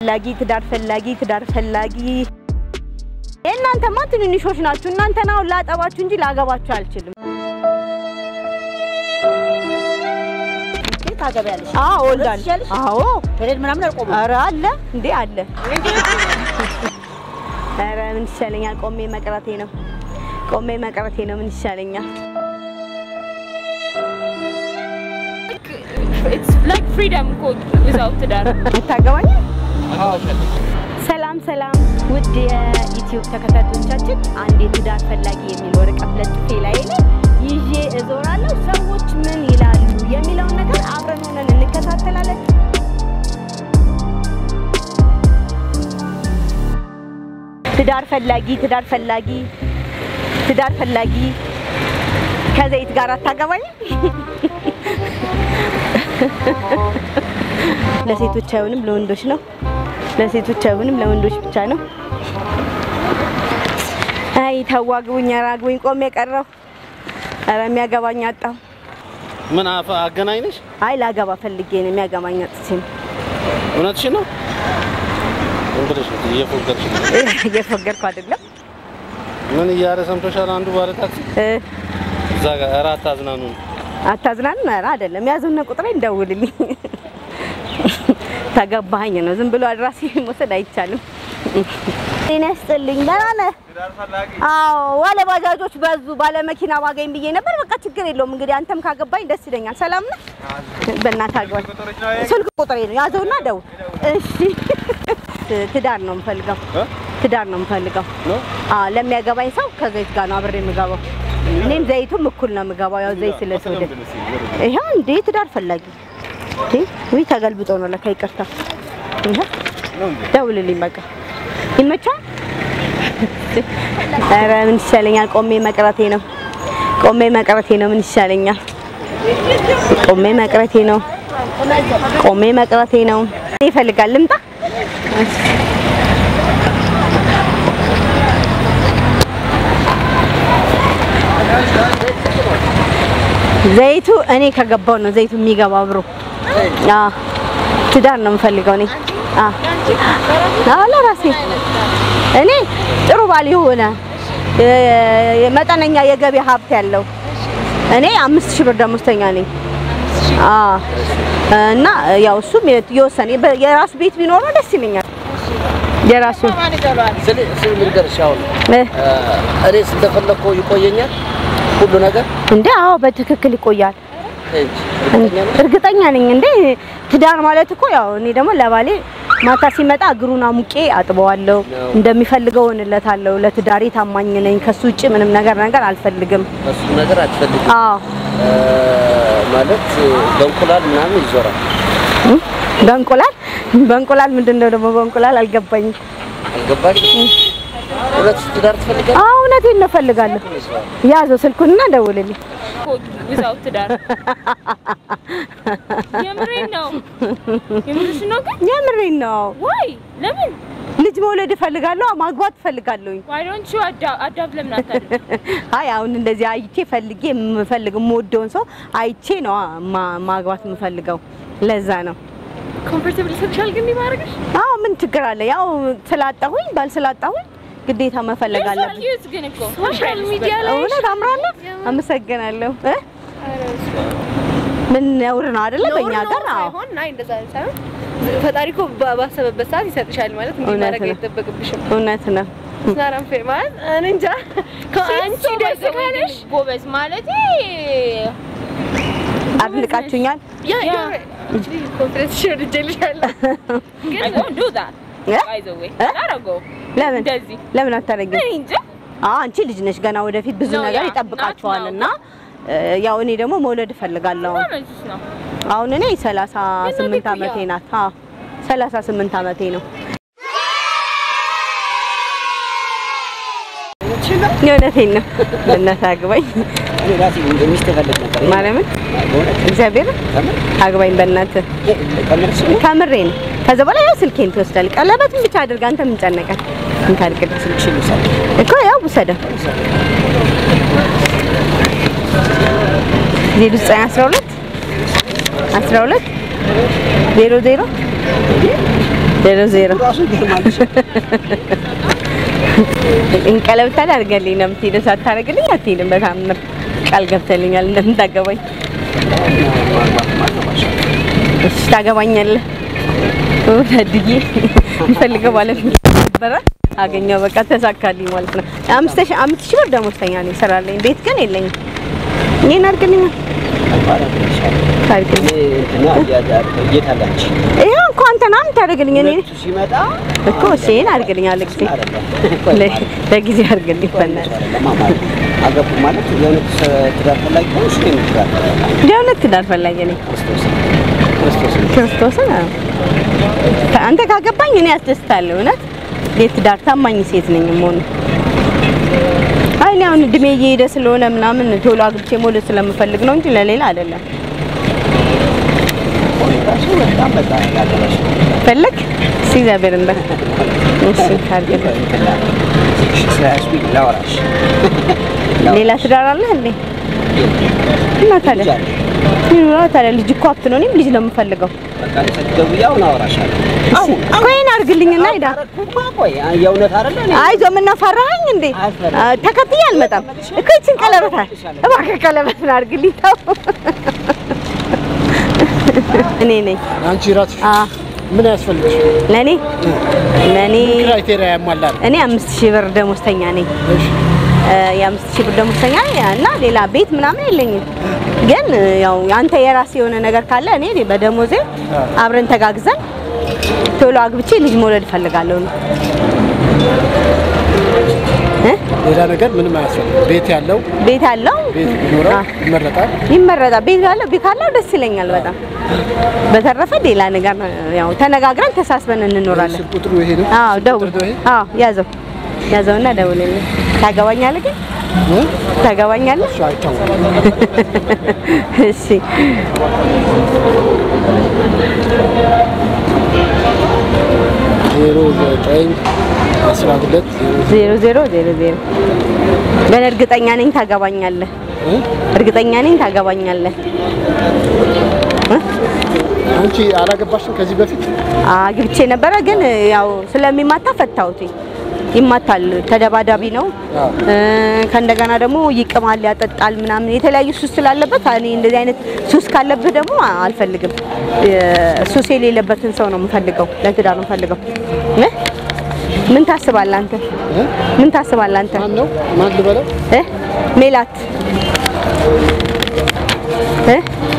ፈላጊ ትዳር ፈላጊ ትዳር ፈላጊ የእናንተማ ትንንሾች ናችሁ። እናንተን አሁን ላጠባችሁ እንጂ ላገባችሁ አልችልም። ታገቢያለሽ? አዎ ወልዳለሁ። ትችያለሽ? አዎ ፔሬድ ምናምን አልቆመም። ኧረ አለ እንዴ አለ። ኧረ ምን ይሻለኛል? ቆሜ መቅረቴ ነው። ቆሜ መቅረቴ ነው። ምን ይሻለኛል? It's like freedom እኮ without ትዳር። የምታገባኝ? ሰላም ሰላም፣ ውድ የዩቲዩብ ተከታታዮቻችን አንድ የትዳር ፈላጊ የሚል ወረቀት ለጥፌ ላይ ላይ ይዤ እዞራለሁ። ሰዎች ምን ይላሉ የሚለውን ነገር አብረን ሆነን እንከታተላለን። ትዳር ፈላጊ ትዳር ፈላጊ ትዳር ፈላጊ ከዘይት ጋር አታገባኝ? ለሴቶች አይሆንም፣ ለወንዶች ነው። ለሴቶች አይሆንም፣ ለወንዶች ብቻ ነው። አይ ተዋግቡኝ፣ ኧረ አግቡኝ፣ ቆሜ የቀረው ኧረ የሚያገባኝ አጣሁ። ምን አፈ አገናኝነሽ? አይ ላገባ ፈልጌ ነው የሚያገባኝ አጥቼ ነው። እውነትሽን ነው? እንግዲህ እየፎገርሽ ነው። እየፎገርኩ አይደለም ምን እያለ ሰምቶሻል? አንዱ ባለ ታክሲ እ እዛ ጋር ኧረ አታዝናኑ። አታዝናኑ። ኧረ አይደለም ያዙነ ቁጥሬ እንደውልልኝ። ተገባኝ ነው ዝም ብሎ አድራሲ መውሰድ አይቻልም። ጤና ይስጥልኝ። ደህና ነህ? አዎ ባለ ባጃጆች በዙ። ባለ መኪና ባገኝ ብዬ ነበር። በቃ ችግር የለውም እንግዲህ አንተም ካገባኝ ደስ ይለኛል። ሰላም ነህ? በእናትህ አግባኝ። ስልክ ቁጥሬ ነው ያዘውና ደውል። እሺ። ትዳር ነው የምፈልገው። ትዳር ነው የምፈልገው። ነው አዎ ለሚያገባኝ ሰው ከዘይት ጋር ነው አብሬ የምገባው። እኔም ዘይቱም እኩል ነው የምገባው፣ ያው ዘይት ስለተወደደ። ይኸው እንዴ ትዳር ፈላጊ እንዴ! ውይ ተገልብጦ ነው ለካ። ይቅርታ። ይኸው ደውልልኝ በቃ ይመቻል። ኧረ ምን ይሻለኛል? ቆሜ መቅረቴ ነው። ቆሜ መቅረቴ ነው። ምን ይሻለኛል? ቆሜ መቅረቴ ነው። ቆሜ መቅረቴ ነው። ይፈልጋል ልምጣ ዘይቱ እኔ ከገባው ነው ዘይቱ የሚገባው አብሮ። አዎ ትዳር ነው የምፈልገው እኔ። አዎ አዎ ለራሴ እኔ ጥሩ ባል የሆነ የ- መጠነኛ የገቢ ሀብት ያለው እኔ አምስት ሺህ ብር ደሞዝተኛ ነኝ። አዎ እና ያው እሱም የወሰነ የራሱ ቤት ቢኖረው ደስ ይለኛል። የራሱ ስለ ስለ ልንገርሽ አሁን እ እኔ እንደፈለኩ ይቆየኛል ሁሉ ነገር እንዴ አዎ በትክክል ይቆያል። እንጂ እርግጠኛ ነኝ። እርግጠኛ ነኝ እንዴ ትዳር ማለት እኮ ያው እኔ ደግሞ ለባሌ ማታ ሲመጣ እግሩን አሙቄ አጥበዋለሁ፣ እንደሚፈልገው እሆንለታለሁ። ለትዳሬ ታማኝ ነኝ። ከሱ ውጭ ምንም ነገር ነገር አልፈልግም። እሱ ነገር አትፈልግም አዎ እ፣ ማለት በእንቁላል ምናምን ይዞራል እም? በእንቁላል በእንቁላል ምንድን ነው ደግሞ በእንቁላል አልገባኝም። አልገባሽ እውነት ትዳር ትፈልጋለህ አዎ እውነቴን ነው እፈልጋለሁ። ያዘው ስልኩንና ደውልልኝ። እኮ without ትዳር። የምሬን ነው። የምርሽ ነው ግን? የምሬን ነው። Why? ለምን? ልጅ መውለድ እፈልጋለሁ፣ ማግባት እፈልጋለሁኝ። Why don't you adapt adapt ለምን አታደርጊም? አይ አሁን እንደዚህ አይቼ ፈልጌ የምፈልግ የምወደውን ሰው አይቼ ነው ማ- ማግባት የምፈልገው። ለዛ ነው። ኮምፎርታብል ይሰጥሻል ግን ማድረግሽ? አዎ ምን ችግር አለ? ያው ስላጣሁኝ ባል ስላጣሁኝ ግዴታ መፈለግ አለብኝ። ኪዩት ግን እኮ ሶሻል ሚዲያ ላይ እውነት አምራለሁ። አመሰግናለሁ። እ? ምን ነውር ነው አይደለ? በእኛ ሀገር አዎ ሳይሆን ናይ እንደዛ ሳይሆን ፈጣሪ እኮ ባ- ባሰበበት ሰዓት ይሰጥሻል ማለት እንዲህ እውነት ማድረግ ነው። አይጠበቅብሽም። እውነት ነው። ስናራም ፌ ማለት እኔ እንጃ ከአንቺ ደስ ካለሽ ጎበዝ ማለት አድንቃችሁኛል። ያ ያ። ኮንፊደንስ ሼር ልጄልሻለሁ ግን I don't do that እ? by the way እ? አላረገውም ለምን እንደዚህ ለምን አታደርጊም? እኔ እንጃ አዎ አንቺ ልጅ ነሽ ገና ወደፊት ብዙ ነው ነገር ያ፣ ይጠብቃችኋል ናት ነው። እና እ፣ ያው እኔ ደግሞ መውለድ እፈልጋለሁ። ማመንሽ ነው አሁን እኔ 38 ቤት ዓመቴ ያው። ናት። አዎ 38 ዓመቴ ነው። የእውነቴን ነው። በእናትህ አግባኝ እኔ ራሴ ሚስት እፈልግ ነበር ማርያምን በእውነት እግዚአብሔር ከምር አግባኝ በእናትህ ከምርሽ ከምሬ ነው። ከዛ በኋላ ያው ስልኬን ትወስዳለህ። ቀለበትን ብቻ አድርግ። አንተ ምን ጨነቀን? እንካልቅድ ስልክሽን ልውሰድ እኮ ያው ውሰደው። ዜሮ ዘጠኝ አስራ ሁለት አስራ ሁለት ዜሮ ዜሮ ዜሮ ዜሮ ራሱ ይገርማል። እንቀለብ ታደርገልኝ ነው የምትሄደው። ሳታደርግልኝ አትሄድም። በታምር ቃል ገብተልኛል እንደምታገባኝ። እሺ ታገባኛለህ። ታድዬ የምፈልገው ማለት ነበረ አገኘው። በቃ ተሳካልኝ ማለት ነው። አምስት ሺህ አምስት ሺህ ብር ደሞዝተኛ ነኝ። ስራ አለኝ፣ ቤት ግን የለኝም። ይሄን አድርግልኝ ታድርግልኝ። የት አላች? ይኸው እኮ አንተ ና የምታደርግልኝ እኔ እሱ ሲመጣ እኮ እሺ፣ ይሄን አድርግልኝ አለ ጊዜ ለጊዜ አድርግልኝ በእናትህ አገቡ ማለት የእውነት ትዳር ፈላጊ ሆንሽ ወይም ትዳር የእውነት ትዳር ፈላጊ ነኝ። ክርስቶስን አዎ። አንተ ካገባኝ እኔ ያስደስታለሁ። እውነት የትዳር ታማኝ ሴት ነኝ መሆኑ አይ እኔ አሁን እድሜ እየሄደ ስለሆነ ምናምን ቶሎ አግብቼ መውለድ ስለምፈልግ ነው እንጂ ለሌላ አይደለም። ራሱ በጣም በጣም ያገባሽ ፈለግ እስኪ እግዚአብሔርን በል እሺ አድርግልኝ። ስለያዝኩኝ ላወራሽ ሌላ ትዳር አለህ እንዴ? እና ታዲያ ይኑራ ታዲያ ልጅ እኮ ሀብት ነው። እኔም ልጅ ነው የምፈልገው። በቃ ደውዬ አሁን አወራሻለሁ። አሁን እኮ ይሄን አድርግልኝና ሂዳ አረኩማ ቆይ የእውነት አይደለ እኔ አይዞህ ምን ፈራኸኝ እንዴ? አልፈራም። አ፣ ተከትዬ አልመጣም እኮ ይችን ቀለበት አለ እባክህ ቀለበትን አድርግልኝ። ተው እኔ ነኝ። አንቺ ራስሽ አ ምን ያስፈልግሽ? ለኔ ለኔ ክራይቴሪያ ያሟላል። እኔ አምስት ሺህ ብር ደሞዝተኛ ነኝ። እሺ እ፣ የአምስት ሺህ ብር ደሞዝተኛ ነኝ እና ሌላ ቤት ምናምን የለኝም። ግን እ፣ ያው አንተ የራሴ የሆነ ነገር ካለ እኔ በደሞዜ አብረን ተጋግዘን ቶሎ አግብቼ ልጅ መውለድ እፈልጋለሁ ነው እ? ሌላ ነገር ምንም አያስፈልግም። ቤት ያለው ቤት አለው ቤት ቢኖረው አ፣ ይመረጣል። ይመረጣል። ቤት ካለው ቤት ካለው ደስ ይለኛል በጣም። በተረፈ ሌላ ነገር ያው ተነጋግረን ተሳስበን እንኖራለን። ስልክ ቁጥሩ ይሄ ነው። አዎ ደውል። ቁጥሩ ይሄ አዎ ያዘው ያዘውና ደውልልኝ። ታገባኛለህ ግን እ? ታገባኛለህ? እሱ አይታወቅም። እሺ ዜሮ ዘጠኝ አስራ ሁለት ዜሮ ዜሮ ዜሮ ዜሮ ዜሮ ግን እርግጠኛ ነኝ ታገባኛለህ። እ? እርግጠኛ ነኝ ታገባኛለህ። እ? አንቺ አላገባሽም ከዚህ በፊት? አግብቼ ነበረ ግን ያው ስለሚማታ ፈታሁት። ይማታል፣ ተደባዳቢ ነው። አዎ። እ፣ ከእንደገና ደግሞ ይቅማል፣ ያጠጣል ምናምን የተለያዩ ሱስ ስላለበት እኔ እንደዚህ አይነት ሱስ ካለብህ ደግሞ አልፈልግም። እ፣ ሱስ የሌለበትን ሰው ነው የምፈልገው፣ ለትዳር ነው የምፈልገው። እ? ምን ታስባለህ አንተ? እ? ምን ታስባለህ አንተ? ማን ነው? ማን ልበለው? እ? ሜላት እ?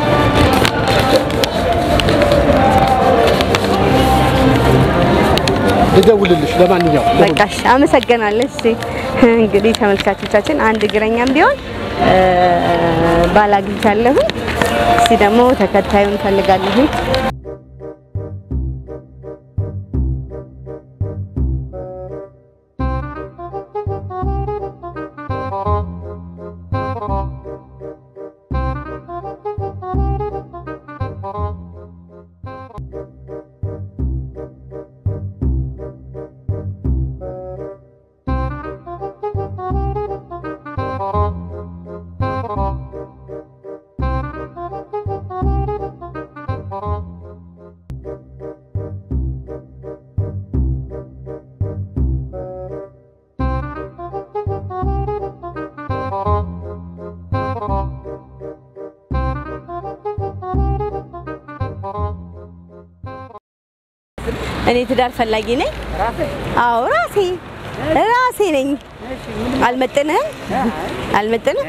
ልደውልልሽ። ለማንኛውም በቃሽ፣ አመሰግናለሁ። እሺ እንግዲህ ተመልካቾቻችን አንድ እግረኛም ቢሆን እ፣ ባል አግኝቻለሁ። እስቲ ደግሞ ተከታዩን እንፈልጋለሁ። እኔ ትዳር ፈላጊ ነኝ። አዎ ራሴ ራሴ ነኝ። አልመጥንህም? አልመጥንህ?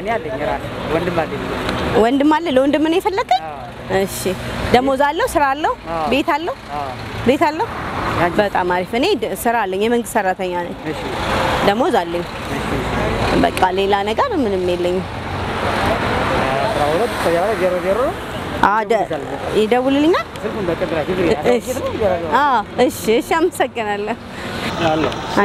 ወንድም አለ። ለወንድም ነው የፈለከኝ? እሺ። ደሞዝ አለው? ስራ አለው? ቤት አለው? ቤት አለው? በጣም አሪፍ። እኔ ድ- ስራ አለኝ። የመንግስት ሰራተኛ ነኝ። ደሞዝ አለኝ። በቃ ሌላ ነገር ምንም የለኝም። አዎ ደ- ይደውልልኛል? እሺ። አዎ እሺ፣ እሺ። አመሰግናለሁ። አለ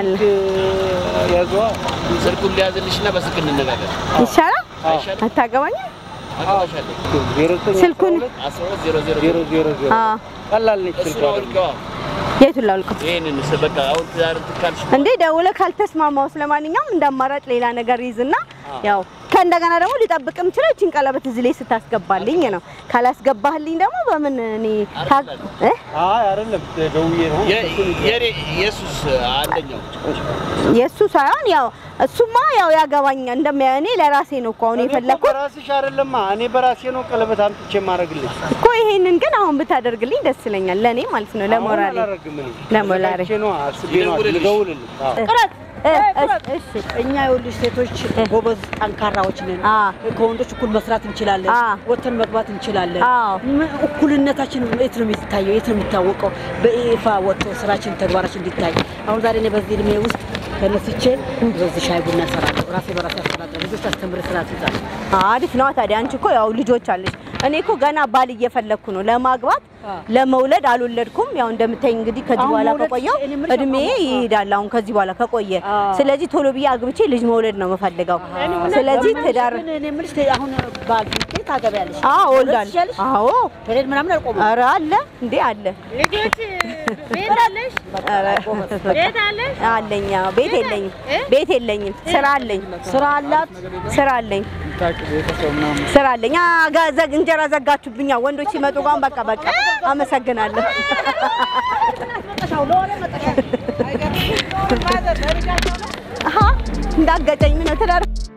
ስልኩን ሊያዝልሽና በስልክ እንነጋገር። ይሻላል። አታገባኝም? አገባሻለሁ። ስልኩን አስራ ሁለት ዜሮ ዜሮ ዜሮ አዎ፣ እሱን አውልቀዋ። የቱን ላውልቀው? ይሄንን ስ- በቃ አሁን ትዳር እንትን ካልሽ እንዴ ደውለህ ካልተስማማው፣ ስለማንኛውም እንደ አማራጭ ሌላ ነገር ይዝና ያው ከእንደገና ደግሞ ሊጠብቅ የምችለው ይህችን ቀለበት እዚህ ላይ ስታስገባልኝ ነው። ካላስገባህልኝ ደግሞ በምን እኔ ታ- እ? አይ አይደለም ደውዬ ነው የኔ ኢየሱስ አንደኛው የእሱ ሳይሆን ያው እሱማ ያው ያገባኛል እንደሚያ እኔ ለራሴ ነው እኮ አሁን የፈለኩት በራስሽ አይደለማ እኔ በራሴ ነው ቀለበት አምጥቼ የማደርግልሽ እኮ ይሄንን ግን አሁን ብታደርግልኝ ደስ ይለኛል። ለእኔ ማለት ነው ለሞራሌ አላደርግም እኔ ለሞራሌ አስቤ ነው አስቤ ነው ልደውልልሽ አዎ እ፣ እሺ፣ እሺ እኛ የወልሽ ሴቶች ጎበዝ ጠንካራዎች ነን። አ ከወንዶች እኩል መስራት እንችላለን። አ ወጥተን መግባት እንችላለን። አዎ ምን እኩልነታችን የት ነው የሚታየው? የት ነው የሚታወቀው? በይፋ ወጥቶ ስራችን፣ ተግባራችን እንዲታይ። አሁን ዛሬ እኔ በዚህ እድሜ ውስጥ ተነስቼ በዚህ ሻይ ቡና እሰራለሁ። ራሴ በራሴ አስተዳድራለሁ። ልጆች አስተምር ስራ ትይዛለሁ። አሪፍ ነው ታዲያ። አንቺ እኮ ያው ልጆች አለሽ። እኔ እኮ ገና ባል እየፈለግኩ ነው ለማግባት አ ለመውለድ አልወለድኩም። ያው እንደምታይ እንግዲህ ከዚህ አሁን በኋላ መውለድ ከቆየው እኔ የምልሽ እድሜ አሁን- አ ይሄዳል። አሁን ከዚህ በኋላ ከቆየ አ ስለዚህ ቶሎ ብዬ አግብቼ ልጅ መውለድ ነው የምፈልገው። ስለዚህ ትዳር ግን እኔ የምልሽ አሁን ባል ፊት ታገቢያለሽ? አዎ መውለድ እወልዳለሁ። ትችያለሽ? አዎ ፔሬድ ምናምን አልቆመም። ኧረ አለ እንዴ አለ ልጆች ቤት አለሽ? ኧረ ቤት አለሽ? አለኝ። አዎ ቤት የለኝም እ? ቤት የለኝም። ስራ አለኝ ስራ አላት። ስራ አለኝ ስራ አለኝ። አ ጋ- ዘግ- እንጀራ ዘጋችሁብኛ ወንዶች ሲመጡ ጋር በቃ በቃ አመሰግናለሁ። አሀ እንዳገጨኝ ምን ነው ትዳር